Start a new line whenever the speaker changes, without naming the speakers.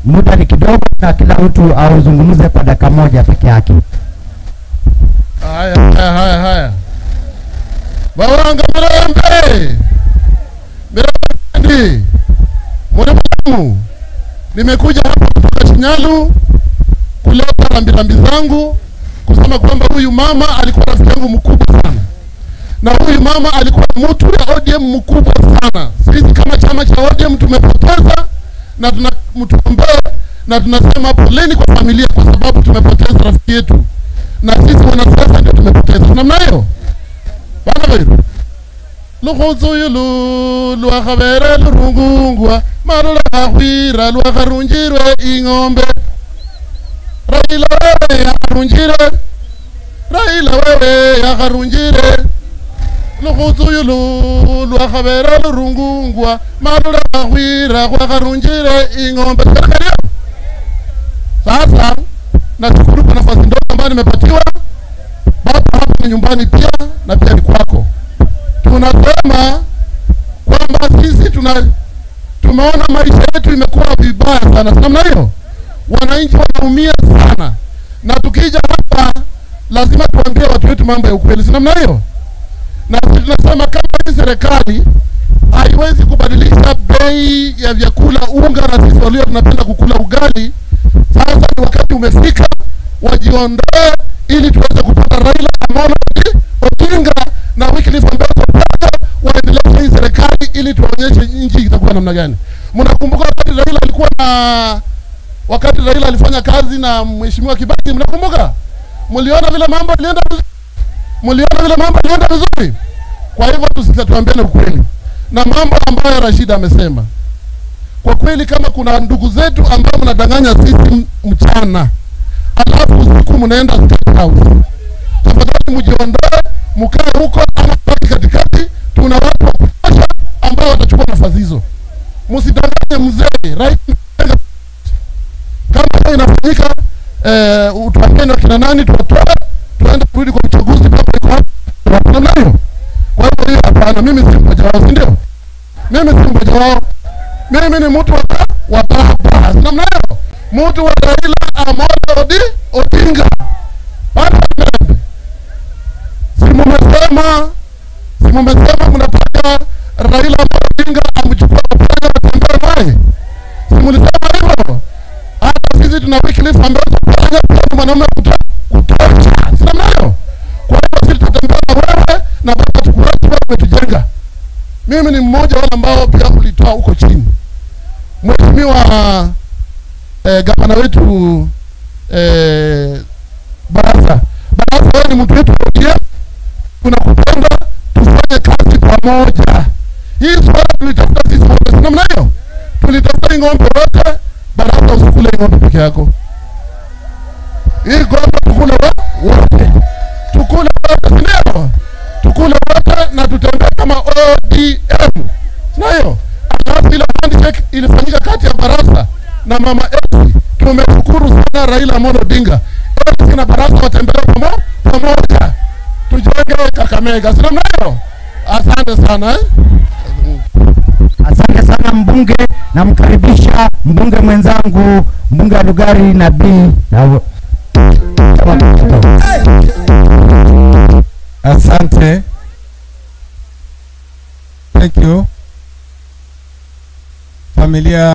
muda ni kidogo, na kila mtu auzungumze kwa dakika moja peke yake.
Haya, haya, haya, haya. Bawanga Mirembe, Mirembe, Mwanadamu, nimekuja hapa kutoka Shinyalu kuleta rambirambi zangu kusema kwamba huyu mama alikuwa rafiki yangu mkubwa sana, na huyu mama alikuwa mtu ya ODM mkubwa sana. Sisi kama chama cha ODM tumepoteza na tunamtuombea na tunasema poleni kwa familia, kwa sababu tumepoteza rafiki yetu na sisi wanasiasa ndio tumepoteza namna hiyo bana bairu lukhutsuyu lwakhavere lurungungwa malula akhwira lwakharunjirwe ing'ombe raila wewe yakharunjire raila wewe yakharunjire lukhutsuyu lwakhavere lurungungwa malula akhwira khwakharunjire ing'ombe serikali sasa nashukuru kwa nafasi ndogo ambayo nimepatiwa. Baba hapa ni nyumbani pia na pia ni kwako. Tunasema kwamba sisi tuna tumeona maisha yetu imekuwa vibaya sana, si namna hiyo? Wananchi wanaumia sana, na tukija hapa lazima tuambie watu wetu mambo ya ukweli, si namna hiyo? Na sisi tunasema kama hii serikali haiwezi kubadilisha bei ya vyakula, unga, na sisi walio tunapenda kukula ugali sasa ni wakati umefika wajiondoe ili tuweze kupata Raila Amolo Odinga na Wycliffe Ambetsa waendeleze hii serikali ili tuwaonyeshe nchi itakuwa namna gani. Mnakumbuka wakati Raila alikuwa na wakati Raila alifanya kazi na mheshimiwa Kibaki, mnakumbuka? Mliona vile mambo yalienda vizuri, mliona vile mambo yalienda vizuri. Kwa hivyo tusituambiane ukweli na mambo ambayo Rashid amesema kwa kweli kama kuna ndugu zetu ambao mnadanganya sisi mchana alafu usiku mnaenda State House, tafadhali mjiondoe, mkae huko ama baki katikati. Tuna watu wa kutosha ambao watachukua nafasi hizo. Msidanganye mzee right. Kama hiyo inafanyika eh, utuambieni wakina nani tuwatoe, tuende kurudi kwa uchaguzi kama iko hapo namna hiyo. Kwa hivyo hiyo hapana, mimi si mmoja wao, si ndio? Mimi si mmoja wao mimi ni mtu wa wa baba namna hiyo, mtu wa Raila Amolo Odi Odinga. Bado Mirembe, si mumesema, si mumesema mnataka Raila Amolo Odinga amchukue Oparanya atembee naye, si mlisema hivyo? Hata sisi tuna Wycliffe Ambetsa Oparanya pia ni mwanaume kuto- kutosha, si namna hiyo? Kwa hivyo sisi tutatembea na wewe na baba tukurati, wewe umetujenga. Mimi ni mmoja wale ambao pia ulitoa huko chini. Mheshimiwa eh, gavana wetu eh, Barasa, Barasa, wewe ni mtu wetu wa ODM, tunakupenda, tufanye kazi pamoja. Hii swala tulitafuta sisi wote, si namna hiyo? Tulitafuta hii ng'ombe wote. Barasa, usikule hii ng'ombe peke yako, hii ng'ombe tukule wo- wote, tukule wote, si ndio? Tukule wote na tutembee kama ODM, sio hiyo? Alafu ile handshake ilifanyika kati ya Barasa na mama Elsie. Tumeshukuru sana Raila Amolo Odinga. Elsie na Barasa watembee pamo pamoja, tujenge Kakamega, si namna hiyo? Asante sana eh?
Asante sana mbunge, namkaribisha mbunge mwenzangu mbunge wa Lugari Nabii na
Asante. Thank you. Familia